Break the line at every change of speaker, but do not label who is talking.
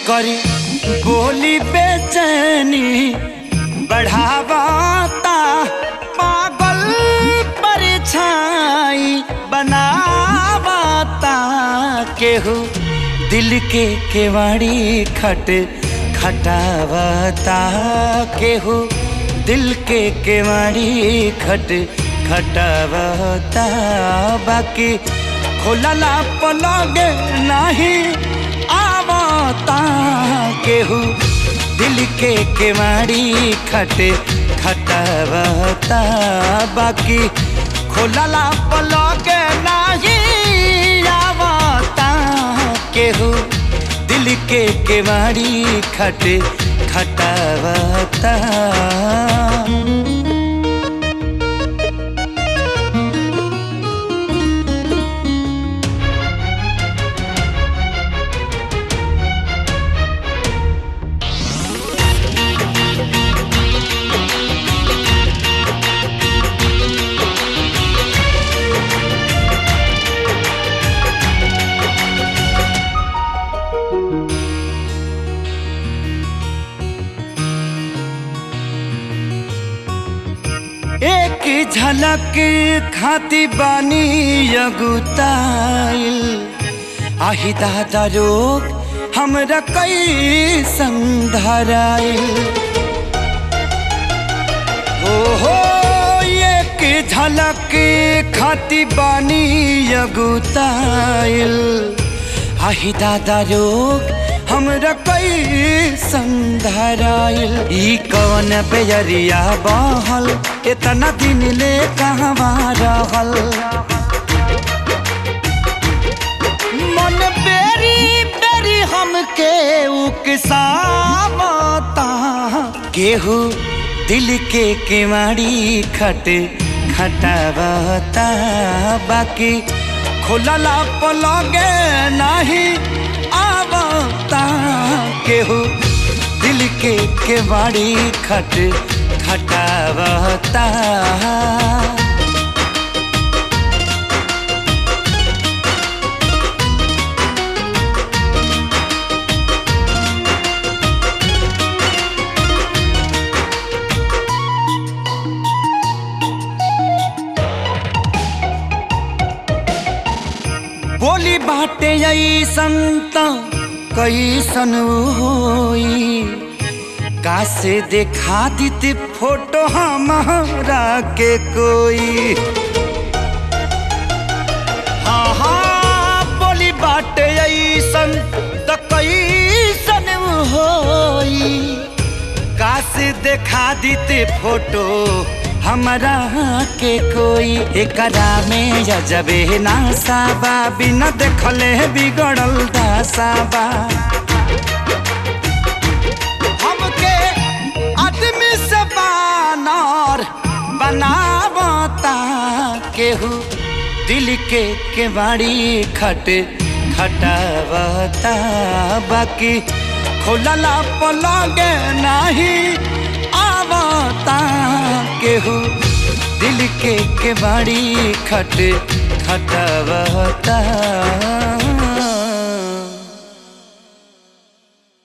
करी बोली बेचैनी बढ़ावाता पागल परछाई बनावाता केहू दिल के केवाड़ी खट खटावता केहू दिल के केवाड़ी खट खटावता बाकी खोलला पलग नहीं आवता केहू दिल के केवाड़ी खट खटावता बाकी खोलला पलग नहीं आवता केहू दिल के केवाड़ी खट खटावता एक झलक खाती बानी अगुताइल आही दादा रोग हमरा कई संधराइल हो हो एक झलक खाती बानी अगुताइल आही दादा रोग हमरा कई संधराइल ई कवन बेजरिया बहल इतना दिन ले कहवा रहल मन बेरी बेरी हमके उकसावता केहू दिल के केवाड़ी खट खटावता बाकी खुलला पलगे नहीं आवता केहू दिल के केवाड़ी खट खटावता बोली बाटे ऐसन त कैसन होई कासे देखा दीती फोटो हमारा के कोई हाँ हाँ बोली बाटे ऐसन त कैसन होई कासे देखा दीते फोटो हमरा के कोई एकरा में जजबे नासाबा बिना देखले बिगड़ल दासाबा हमके आदमी से बानर बनावता केहू दिल के केवाड़ी खट खटावता बाकी खोलला पलगे नहीं आवता केहू दिल के केवाड़ी खट खटावता